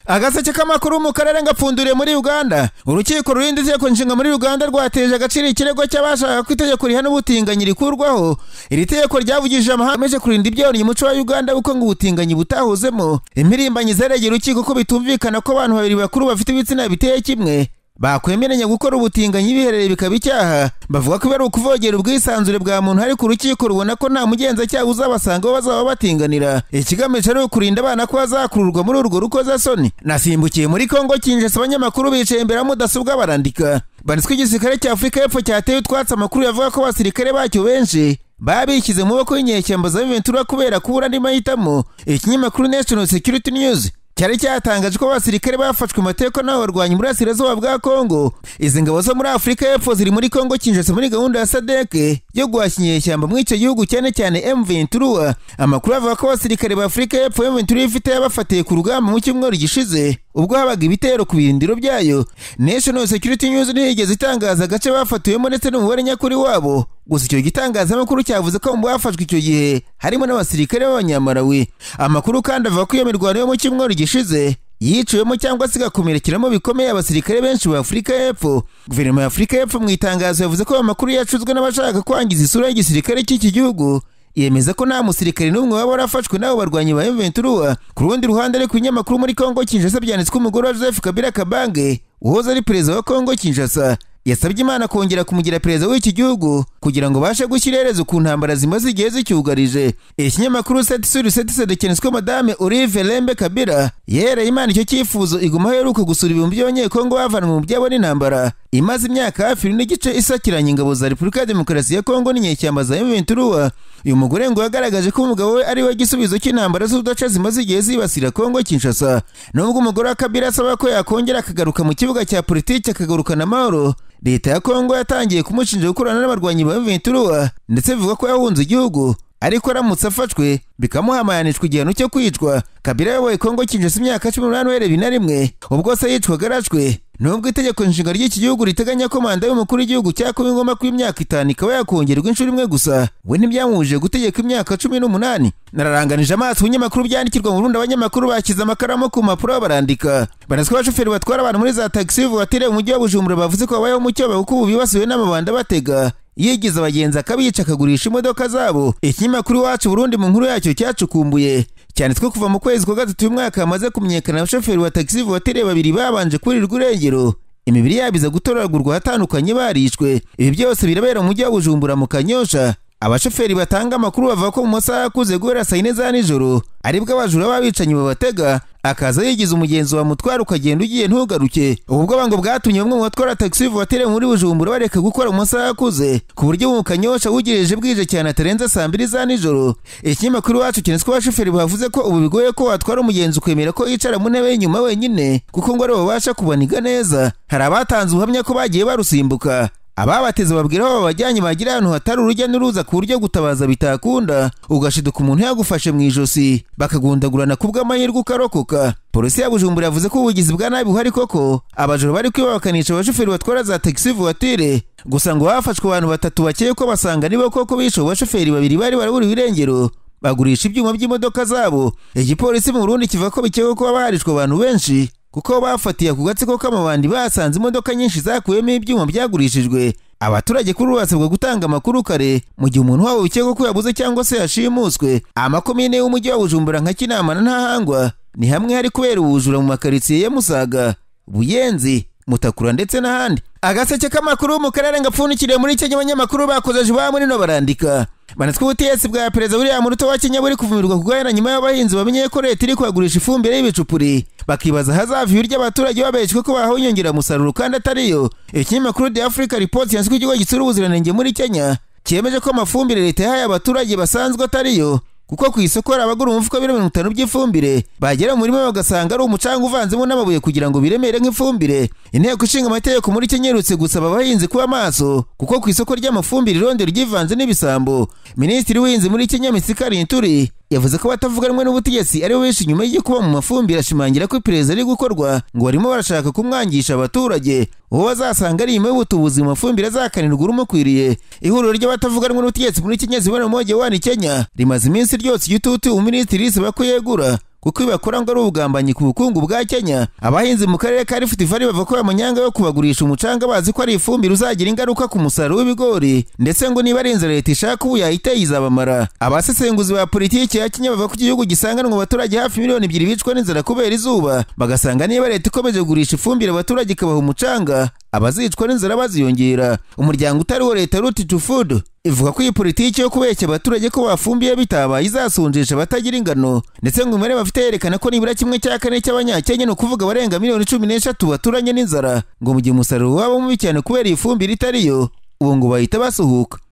agace k'amakuru mu karere ngapfunduriye muri uganda urukiko rurinda itegeko nshinga muri uganda rwateje agaciro ikirego cy'abashakaga ko itegeko rihana ubutinganyi rikurwaho iri tegeko ryavugije amahanga agamije kurinda ibyonyi umuco wa uganda kuko ngo ubutinganyi butahuzemo impirimbanyi zaregeye urukiko ko bitumvikana ko abantu babiri bakuru bafite ibitsina biteye kimwe bakwemeranya gukora ubutinganyi biherereye bikaba icyaha bavuga ko ari ukuvogera ubwisanzure bwa muntu ariko urukiko rubona ko nta mugenzacyaha uzabasanga aho bazaba batinganira ikigamije ari ukurinda abana ko bazakururwa muri urwo rukozasoni nasimbukiye muri kongo kinjasa abanyamakuru bicaye imbere ya mudasobwa barandika banitswe igisirikare cya afurika y'epfo cyateye utwatsi amakuru yavuga ko abasirikare bacyo benshi babishyize mu maboko y'inyeshyamba za Ventura kubera kubura andi mahitamo ikinyamakuru national security news cyari cyatangaje ko abasirikare bafashwe mu mateka n'abarwanyi muri asirazuba bwa kongo izi ngabo zo muri afurika y'epfo ziri muri kongo kinshasa muri gahunda ya sadeke yo guhashya inyeshyamba muri icyo gihugu cyane cyane mventura amakuru avuga ko abasirikare ba afurika y'epfo mventura ifite yabafatiye ku rugamba mu cyumweru gishize ubwo habaga ibitero ku birindiro byayo national security news ntiyigeze itangaza agace bafatiwemo ndetse n'umubare nyakuri wabo gusa icyo gitangazamakuru cyavuze ko mu bafashwe icyo gihe harimo n'abasirikare b'abanyamarawi amakuru kandi avuga ko iyo mirwano yo mu cyumweru gishize yiciwemo cyangwa se igakomerekeramo bikomeye abasirikare benshi ba afurika y'epfo guverinoma ya afurika y'epfo mu itangazo yavuze ko ayo makuru yacuzwe n'abashaka kwangiza isura y'igisirikare cy'iki gihugu yemeza ko nta musirikare n'umwe waba warafashwe n'abo barwanyi ba Ventura ku rundi ruhande ariko ibinyamakuru muri Kongo Kinshasa byanditswe umugore wa Joseph Kabila Kabange uhoze ari perezida wa Kongo Kinshasa yasabye Imana kongera kumugira perezida w'iki gihugu kugira ngo bashe gushyira iherezo ku ntambara zimaze igihe zicyugarije ikinyamakuru seti suri seti sede cyanditswe madame Olive Lembe Kabila yereye Imana icyo cyifuzo iguma aho iheruka gusura ibihumbi by'abanyekongo bavanwe mu byabo n'intambara imaze imyaka hafi ine n'igice isakiranye ingabo za Repubulika ya Demokarasi ya Kongo n'inyeshyamba za M23 uyu mugore ngo yagaragaje ko umugabo we ari we gisubizo cy'intambara z'uduce zimaze igihe zibasira Kongo Kinshasa nubwo umugore wa Kabila asaba ko yakongera akagaruka mu kibuga cya politiki akagarukana amahoro leta ya kongo yatangiye kumushinja gukorana n'abarwanyi ba ventura ndetse bivuga ko yahunze igihugu ariko aramutse afashwe bikamuhamayanishwa igihano cyo kwicwa kabila yayoboye kongo kinjasa imyaka cumi n'umunani uhereye na rimwe ubwo se yicwaga arashwe nubwo itegeko nshinga ry'iki gihugu riteganya ko manda y'umukuru w'igihugu cya kuba ingoma ko imyaka itanu ikaba yakongerwa inshuro imwe gusa we ntibyamuhuje gutegeka imyaka cumi n'umunani nararanganije amaso ibinyamakuru byandikirwa mu rundi abanyamakuru bashyize amakaramu ku mpapuro barandika banazwi abashoferi batwara abantu muri za tagisi vuwatire mu mujyi wa bujumbura bavuze ko babayeho mu cyobo kuko ubu bibasiwe n'amabanda batega yigize abagenzi akabica akagurisha imodoka zabo ikinyamakuru iwacu burundi mu nkuru yacyo cyacukumbuye cyanditswe kuva mu kwezi kwa gatatu y'umwaka hamaze kumenyekana abashoferi ba tagisi vuwatire babiri babanje kurirwa urengero imibiri yabo iza gutoragurwa ahatandukanye barishwe ibi byose birabera mu mujyi wa bujumbura mu kanyosha abashoferi batanga amakuru bavuga ko mu masaha akuze guhera saa yine za nijoro aribwo abajura b'abicanyi babatega akaza yigiza umugenzi wa mutwara ukagenda ugiye ntugaruke ubu bwango bwatumye bamwe mu batwara tagisi vuwatire muri bujumbura bareka gukora mu masaha akuze ku buryo mu kanyosha wugirije bwije cyane atarenze saa mbiri za nijoro ikinyamakuru wacu cyanditswe abashoferi bavuze ko ubu bigoye ko watwara umugenzi ukemera ko yicara mu ntebe y'inyuma wenyine kuko ngo aribo babasha kubaniga neza hari abatanze ubuhamya ko bagiye barusimbuka ababateze babwira aho babajyanye bagira ahantu hatari urujya n'uruza ku buryo gutabaza bitakunda ugashiduka umuntu yagufashe mu ijosi bakagundagurana ku bw'amahirwe ukarokoka polisi ya bujumbura yavuze ko ubugizi bwa nabi buhari koko abajura bari kwibabakanisha abashoferi batwara za tagisi vuwatire gusa ngo hafashwe abantu batatu bakeye ko basanga nibo koko bishe abashoferi babiri bari baraburiwe irengero bagurisha ibyuma by'imodoka zabo igipolisi mu burundi kivuga ko bikekwa ko haba harishwe abantu benshi kuko bafatiye ku gatsiko k'amabandi basanze imodoka nyinshi zakuwemo ibyuma byagurishijwe abaturage kuri ubu basabwa gutanga amakuru kare mu gihe umuntu wabo bikekwa ko yabuze cyangwa se yashimuswe amakomine y'umujyi wa bujumbura nka kinama na ntahangwa ni hamwe hari kubera ubujura mu makaritsiye ya musaga buyenzi mutakura ndetse n'ahandi agaseke k'amakuru mu karere ngapfundikiriye muri kenya abanyamakuru bakozeje ba muri no barandika banatwe ubutegetsi bwa perezida william ruto wa kenya buri kuvumirwa kugahera nyuma y'abahinzi bamenye ko leta iri kuhagurisha ifumbire y'ibicupuri bakibaza ahazava ibiryo abaturage babeshwe ko bahawe inyongeramusaruro kandi atariyo ikinyamakuru the africa report yanditswe ikigo gitsura ubuziranenge muri kenya cyemeje ko amafumbire leta yahaye abaturage basanzwe atariyo kuko ku isoko hari abagura umufuka w'ibiro mirongo itanu by'ifumbire bagera mu murima bagasanga ari umucanga uvanzemo n'amabuye kugira ngo biremere nk'ifumbire inteko ishinga amategeko muri kenya iherutse gusaba abahinzi kuba maso kuko ku isoko ry'amafumbire irondo ryivanze n'ibisambo minisitiri w'ubuhinzi muri kenya misikari nturi yavuze ko batavuganwe n'ubutegetsi ari bo benshi nyuma y'igikuba mu mafumbire ashimangira ko iperereza riri gukorwa ngo barimo barashaka kumwangisha abaturage uwo bazasanga ari inyuma y'ubutubuzi mu mafumbire azakanirwa urumukwiriye ihuriro ry'abatavuganwe n'ubutegetsi muri kenya zibona umwege wani kenya rimaze iminsi ryose igitutu ubu minisitiri risaba ko yegura kuko iyo bakora ngo ari ubugambanyi ku bukungu bwa Kenya abahinzi mu karere ka Rift Valley bavuga ko amanyanga yo kubagurisha umucanga bazi ko ari ifumbire uzagira ingaruka ku musaruro w'ibigori ndetse ngo niba ari inzara leta ishaka ubu yahita yizabamara abasesenguzi ba politiki ya Kenya bavuga ko igihugu gisanganwa abaturage hafi miliyoni ebyiri bicwa n'inzara kubera izuba bagasanga niba leta ikomeje kugurisha ifumbire abaturage ikabaha umucanga abazicwa n'inzara baziyongera umuryango utari uwo leta ruti tu food ivuga ko iyi politiki yo kubeshya abaturage ko bafumbiye bitabaye izasunjisha abatagira ingano ndetse ngo imibare bafite yerekana ko nibura kimwe cya kane cy'abanyakenya ni ukuvuga abarenga miliyoni cumi n'eshatu baturanye n'inzara ngo mu gihe umusaruro waba mubi cyane kubera iyi fumbire itariyo ubu ngo bahita basuhuka